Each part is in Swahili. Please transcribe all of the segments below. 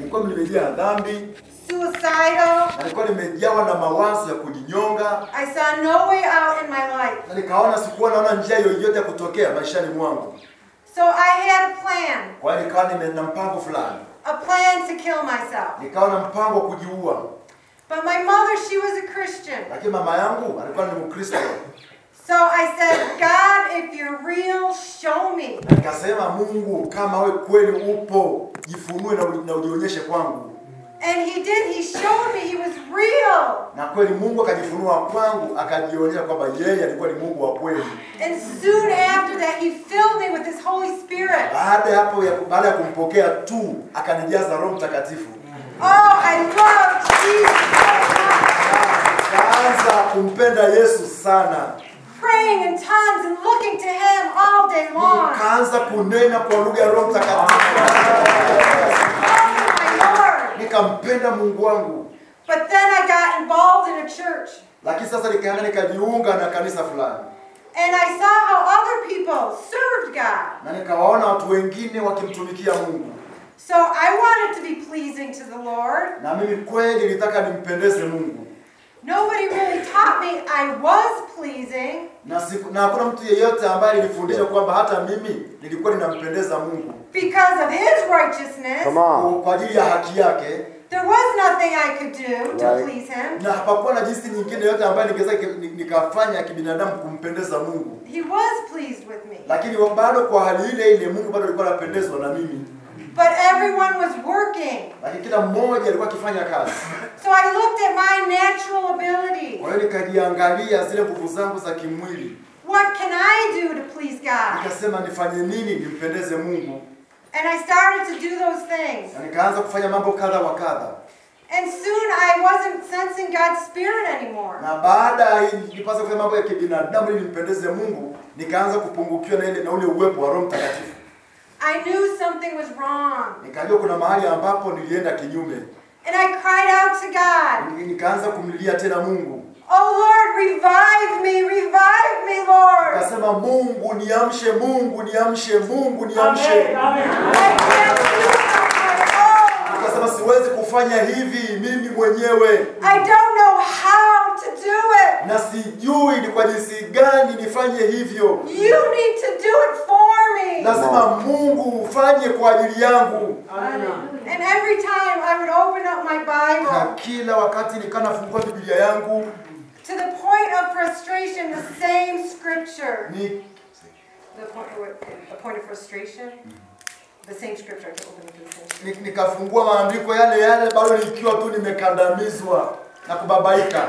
nilikuwa nimejaa dhambi suicidal. na nilikuwa nimejawa na mawazo ya kujinyonga I saw no way out in my life. na nikaona sikuwa naona njia yoyote ya kutokea maishani mwangu. So I had a plan, Kwa hiyo nikawa nime na mpango fulani, a plan to kill myself. nikawa na mpango wa kujiua, But my mother, she was a Christian. lakini mama yangu alikuwa ni Mkristo. So I said, God, if you're real, show me. Na nikasema, Mungu, kama we kweli upo, jifunue na, uji- na ujionyeshe kwangu. And he did. He showed me he was real. Na kweli Mungu akajifunua kwangu, akajionyesha kwamba yeye alikuwa ni Mungu wa kweli. And soon after that, he filled me with his Holy Spirit. Baada ya hapo, ya- baada ya kumpokea tu, akanijaza Roho Mtakatifu. Oh, I love Jesus so much. Kaanza kumpenda Yesu sana, Praying in tongues and looking to him all day long. nikaanza kunena kwa lugha ya Roho Mtakatifu, Oh, my Lord. nikampenda Mungu wangu. But then I got involved in a church. Lakini sasa nikaenda nikajiunga na kanisa fulani, And I saw how other people served God. na nikawaona watu wengine wakimtumikia Mungu, So I wanted to be pleasing to the Lord. na mimi kweli nilitaka nimpendeze Mungu, Nobody really taught me I was pleasing. na siku, na hakuna mtu yeyote ambaye alinifundisha kwamba hata mimi nilikuwa ninampendeza Mungu Because of his righteousness, Come on. kwa- kwa ajili ya haki yake, there was nothing I could do to Right. please him. na hapakuwa na jinsi nyingine yote ambayo ningeweza ni- nikafanya kibinadamu kumpendeza Mungu. He was pleased with me. Lakini wa- bado kwa hali ile ile Mungu bado alikuwa anapendezwa na mimi, But everyone was working. lakini kila mmoja alikuwa akifanya kazi. So I looked at my natural ability. Kwa hiyo nikajiangalia zile nguvu zangu za kimwili, What can I do to please God? nikasema nifanye nini nimpendeze Mungu, And I started to do those things. na nikaanza kufanya mambo kadha wa kadha, And soon I wasn't sensing God's Spirit anymore. na baada ya nilipasa kufanya mambo ya kibinadamu ili nimpendeze Mungu, nikaanza kupungukiwa na ile na ule uwepo wa Roho Mtakatifu. I knew something was wrong. Nikajua kuna mahali ambapo nilienda kinyume, And I cried out to God, Ni- nikaanza kumlilia tena Mungu, Oh Lord, revive me, revive me, Lord. nikasema Mungu niamshe, Mungu niamshe, Mungu niamshe. I can't do it on my own. Nikasema siwezi kufanya hivi mimi mwenyewe, I don't know how to do it. na sijui ni kwa jinsi gani nifanye hivyo. You need to do it for me. Lazima Mungu ufanye kwa ajili yangu. And every time I would open up my Na Bible, kila wakati nikaa nafungua Biblia yangu to the point of frustration, the same scripture. ni The point, the point of frustration? The same scripture. I can open up the same scripture. ni- nikafungua maandiko yale yale bado nikiwa tu nimekandamizwa na kubabaika.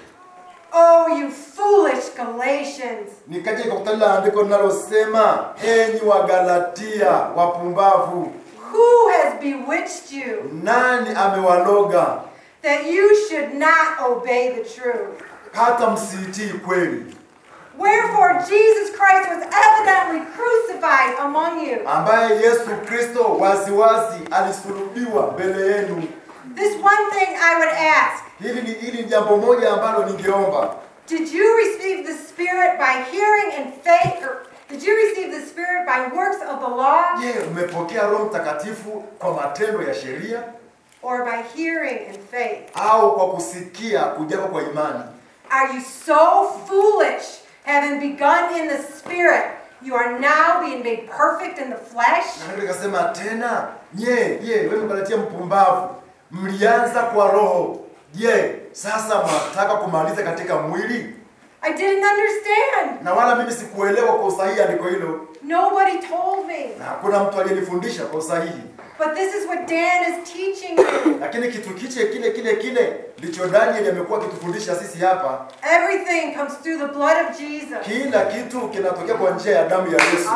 Oh, you foolish Galatians. Nikaja nikakutana na andiko linalosema enyi wa Galatia wapumbavu, Who has bewitched you nani amewaloga that you should not obey the truth? hata msiitii kweli? Wherefore Jesus Christ was evidently crucified among you. ambaye Yesu Kristo waziwazi alisulubiwa mbele yenu. This one thing I would ask Hili ni hili ni jambo moja ambalo ningeomba, Did you receive the Spirit by hearing and faith, or did you receive the Spirit by works of the law, je, umepokea Roho Mtakatifu kwa matendo ya sheria or by hearing and faith? au kwa kusikia kujako kwa imani? Are you so foolish, having begun in the Spirit, you are now being made perfect in the flesh? Na ndio nikasema tena, nye je, wewe Mgalatia mpumbavu, mlianza kwa roho, je, sasa mwataka kumaliza katika mwili? I didn't understand. Na wala mimi sikuelewa kwa usahihi andiko hilo, Nobody told me. na hakuna mtu aliyenifundisha kwa usahihi. But this is what Dan is teaching you. lakini kitu kiche kile kile kile ndicho Daniel amekuwa akitufundisha sisi hapa. Everything comes through the blood of Jesus. Kila kitu kinatokea kwa njia ya damu ya Yesu.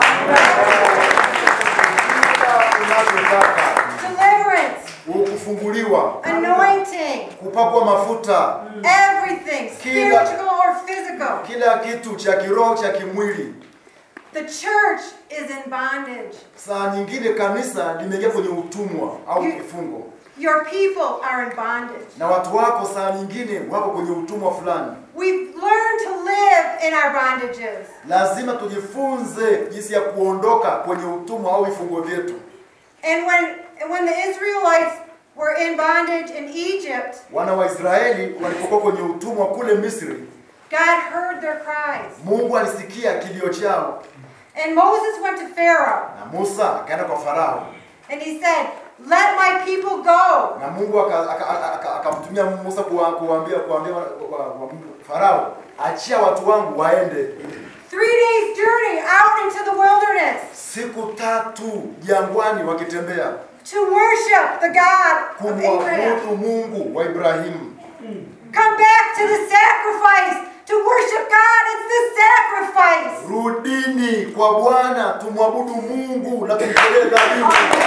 Kila unachotaka Deliverance, kufunguliwa, anointing, kupakwa mafuta, everything, Kila- spiritual or physical. kila kitu cha kiroho cha kimwili. The church is in bondage. Saa nyingine kanisa limeingia kwenye utumwa au kifungo, Your people are in bondage. na watu wako saa nyingine wako kwenye utumwa fulani. We've learned to live in our bondages. Lazima tujifunze jinsi ya kuondoka kwenye utumwa au vifungo vyetu. And when and when the Israelites were in bondage in Egypt, wana wa Israeli walipokuwa kwenye utumwa kule Misri, God heard their cries. Mungu alisikia kilio chao, And Moses went to Pharaoh na Musa akaenda kwa Farao, and he said, Let my people go. na Mungu aka- aka- aka- aka- akamtumia Musa kuwa- kuwaambia kuwaambia wa- wa- wa- Farao, achia watu wangu waende. Three days' journey out into the wilderness Siku tatu jangwani wakitembea to worship the God of Abraham. kumwabudu Mungu wa Ibrahimu. Come back to the sacrifice to worship God. It's the sacrifice. Rudini kwa Bwana tumwabudu Mungu na tumtolee dhabihu.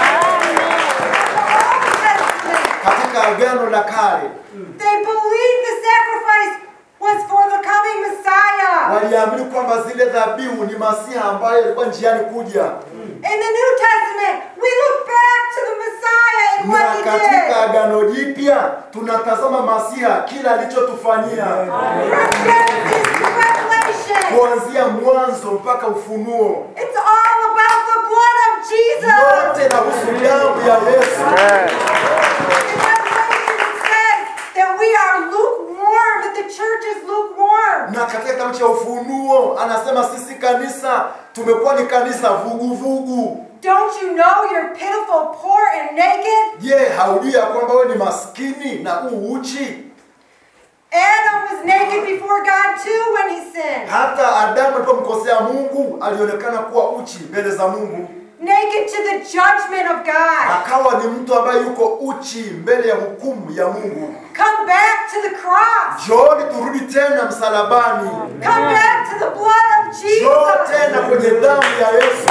Old Testament. Katika agano la kale They believed the sacrifice was for the coming Messiah. waliamini kwamba zile dhabihu ni Masiha ambaye alikuwa njiani kuja, In the New Testament, we look back to the Messiah and na what he katika did. agano jipya tunatazama Masiha kila alichotufanyia From Genesis to Revelation. kuanzia mwanzo mpaka Ufunuo. It's all about the blood of Jesus. Yote inahusu damu ya Yesu. In Revelation, it says that we are lukewarm, that the church is lukewarm. Na katika kitabu cha Ufunuo anasema sisi kanisa tumekuwa ni kanisa vuguvugu. Don't you know you're pitiful, poor, and naked? Je, haujui ya kwamba wewe ni maskini na u uchi? Adam was naked before God too when he sinned. Hata Adamu alipomkosea Mungu alionekana kuwa uchi mbele za Mungu, Naked to the judgment of God. akawa ni mtu ambaye yuko uchi mbele ya hukumu ya Mungu. Come back to the cross. Njooni turudi tena msalabani, Come back to the blood of njoo Jesus. tena kwenye damu ya Yesu,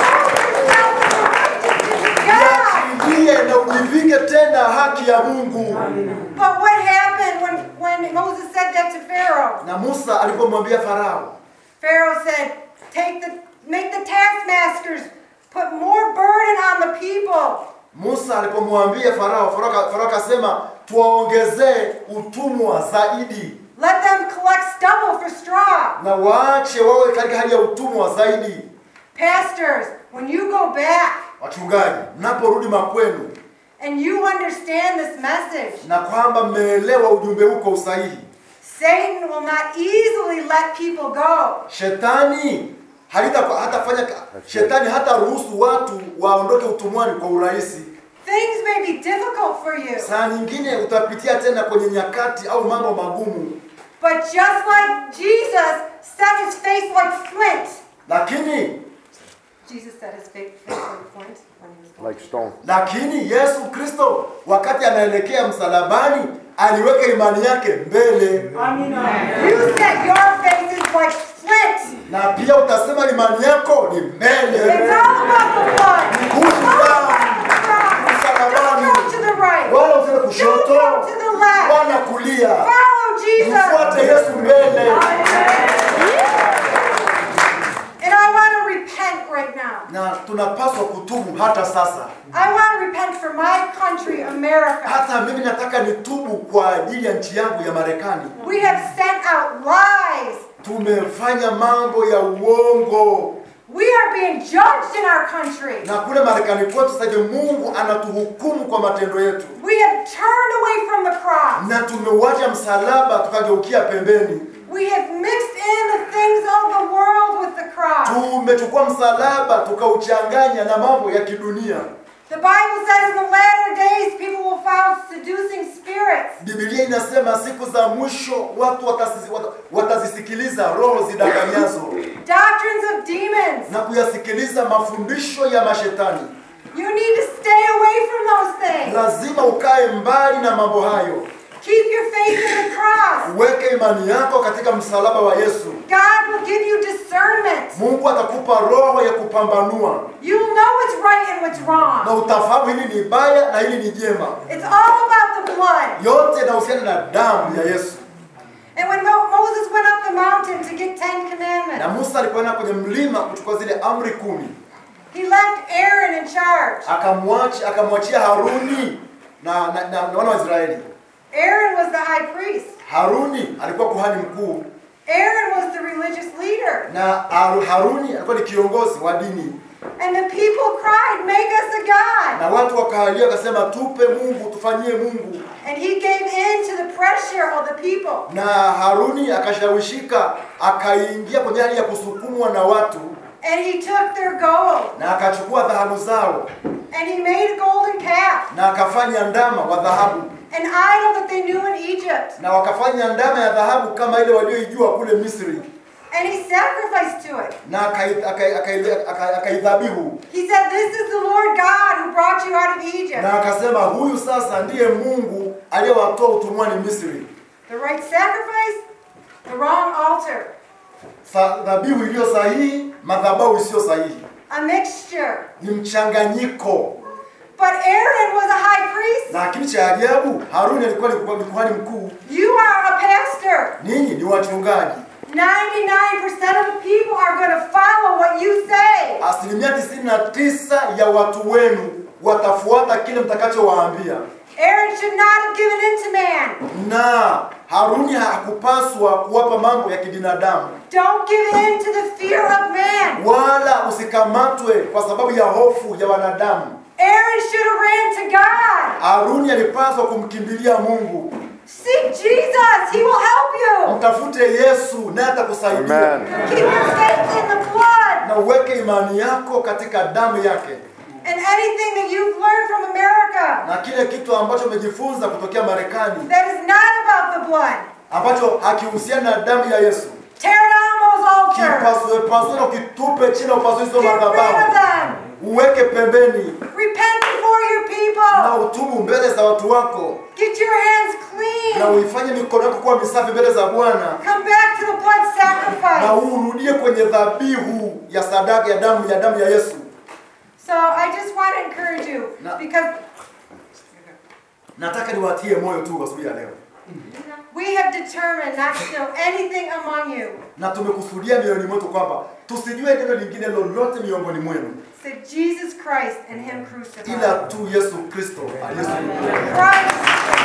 God. jiachilie na ujivike tena haki ya Mungu. But what happened when, when Moses said that to Pharaoh? Na Musa alipomwambia Farao, Pharaoh said, Take the make the taskmasters put more burden on the people. Musa alipomwambia Farao, Farao aka- Farao akasema tuwaongezee utumwa zaidi Let them collect stubble for straw. na waache wawe katika hali ya utumwa zaidi. Pastors, when you go back Wachungaji, mnaporudi makwenu and you understand this message, na kwamba mmeelewa ujumbe huu kwa usahihi, Satan will not easily let people go. shetani halita hatafanya shetani hata ruhusu watu waondoke utumwani kwa urahisi. Things may be difficult for you, Saa nyingine utapitia tena kwenye nyakati au mambo magumu, but just like Jesus set his face like flint. lakini Jesus set his fa- face like flint when he was going. like stone. lakini Yesu Kristo wakati anaelekea msalabani aliweka imani yake mbele, You set your faces like flint. na pia utasema imani yako ni It's mbele. all about the blood. Kuhusu All damu, about the cross. Don't go to the right. wala usiende Don't kushoto go to the left. wala kulia, Follow Jesus. mfuate Yesu mbele. And I want to repent right now. Na tunapaswa kutubu hata sasa. I want to repent for my country, America. Hata mimi nataka nitubu kwa ajili ya nchi yangu ya Marekani. We have sent out lies. Tumefanya mambo ya uongo, We are being judged in our country. na kule Marekani kwetu sasa hivi Mungu anatuhukumu kwa matendo yetu, We have turned away from the cross. na tumeuacha msalaba tukageukia pembeni. We have mixed in the things of the world with the cross. Tumechukua msalaba tukauchanganya na mambo ya kidunia. The Bible says in the latter days people will find seducing spirits. Biblia inasema siku za mwisho watu watasi- wata- watazisikiliza roho zidanganyazo Doctrines of demons. na kuyasikiliza mafundisho ya mashetani. You need to stay away from those things. Lazima ukae mbali na mambo hayo. Keep your faith in the cross. Weke imani yako katika msalaba wa Yesu. God will give you discernment. Mungu atakupa roho ya kupambanua You'll know what's right and what's na wrong. utafahamu hili ni baya na hili ni jema. It's all about the blood. Yote yanahusiana na damu ya Yesu. And when Mo- Moses went up the mountain to get Ten Na Commandments, Musa alipoenda kwenye mlima kuchukua zile amri kumi, he left Aaron in charge. akamwacha akamwachia Haruni na, na, na, na wana wa Israeli. Aaron was the high priest. Haruni alikuwa kuhani mkuu Aaron was the religious leader. na Haru- Haruni alikuwa ni kiongozi wa dini. And the people cried, Make us a God. na watu wakalia wakasema, tupe Mungu, tufanyie Mungu. And he gave in to the pressure of the people. Na Haruni akashawishika, akaingia kwenye hali ya kusukumwa na watu, And he took their gold. na akachukua dhahabu zao, And he made a golden calf, na akafanya ndama wa dhahabu, an idol that they knew in Egypt. na wakafanya ndama ya dhahabu kama ile walioijua kule Misri, And he sacrificed to it. na akai- akai- akai- akai- akaidhabihu, He said, This is the Lord God who brought you out of Egypt. na akasema, huyu sasa ndiye Mungu aliyewatoa utumwani Misri. The right sacrifice, the wrong altar. Sa- Dhabihu iliyo sahihi, madhabahu isiyo sahihi, A mixture. ni mchanganyiko. But Aaron was a high priest. Lakini cha ajabu, Haruni alikuwa ni kuhani- ni kuhani mkuu, You are a pastor. ninyi ni wachungaji. 99% of the people are going to follow what you say. Asilimia tisini na tisa ya watu wenu watafuata kile mtakachowaambia, Aaron should not have given in to man. na Haruni hakupaswa kuwapa mambo ya kibinadamu, Don't give in to the fear of man. wala usikamatwe kwa sababu ya hofu ya wanadamu. Aaron should have ran to God. Haruni alipaswa kumkimbilia Mungu. Seek Jesus. He will help you. Mtafute Yesu naye atakusaidia, Amen. Keep your faith in the blood. na uweke imani yako katika damu yake, And anything that you've learned from America na kile kitu ambacho umejifunza kutokea Marekani that is not about the blood, ambacho hakihusiana na damu ya Yesu, tear down those altars. kipasue pasue na ukitupe chini, upasue hizo Get rid of madhabahu, them. uweke pembeni Repent before your na people. utubu mbele za watu wako, Get your hands na clean. uifanye mikono yako kuwa misafi mbele za Bwana, Come back to the blood na sacrifice. urudie kwenye dhabihu ya sadaka ya damu ya damu ya Yesu. So I just want to encourage you No. because Nataka niwatie moyo tu kwa sababu ya leo, we have determined not to know anything among you na tumekusudia mioyoni mwetu kwamba tusijue neno lingine lolote miongoni mwenu except Jesus Christ and Him crucified. ila tu Yesu Kristo aliyesulubiwa, Christ.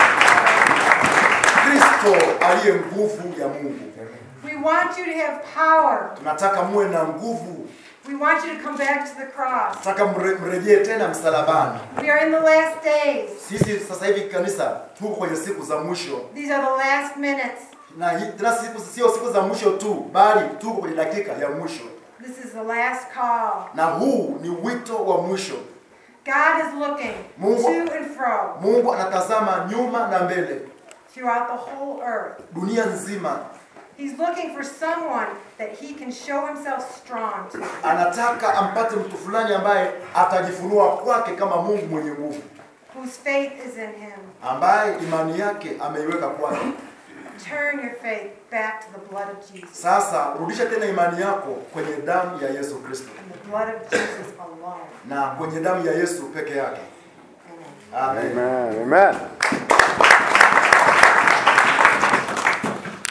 Kristo aliye nguvu ya Mungu. We want you to have power. Tunataka muwe na nguvu, We want you to come back to the cross. tunataka mre, mrejee tena msalabani. We are in the last days. Sisi sasa hivi kanisa tuko kwenye siku za mwisho, These are the last minutes. na hii- tena siku sio siku za mwisho tu, bali tuko kwenye dakika ya mwisho, This is the last call. na huu ni wito wa mwisho. God is looking Mungu- to and fro Mungu anatazama nyuma na mbele, throughout the whole earth. dunia nzima. He's looking for someone that he can show himself strong to, Anataka ampate mtu fulani ambaye atajifunua kwake kama Mungu mwenye nguvu, whose faith is in him. ambaye imani yake ameiweka kwake. Turn your faith back to the blood of Jesus Sasa rudisha tena imani yako kwenye damu ya Yesu Kristo and the blood of Jesus alone. na kwenye damu ya Yesu peke yake. Amen. Amen. Amen. Amen.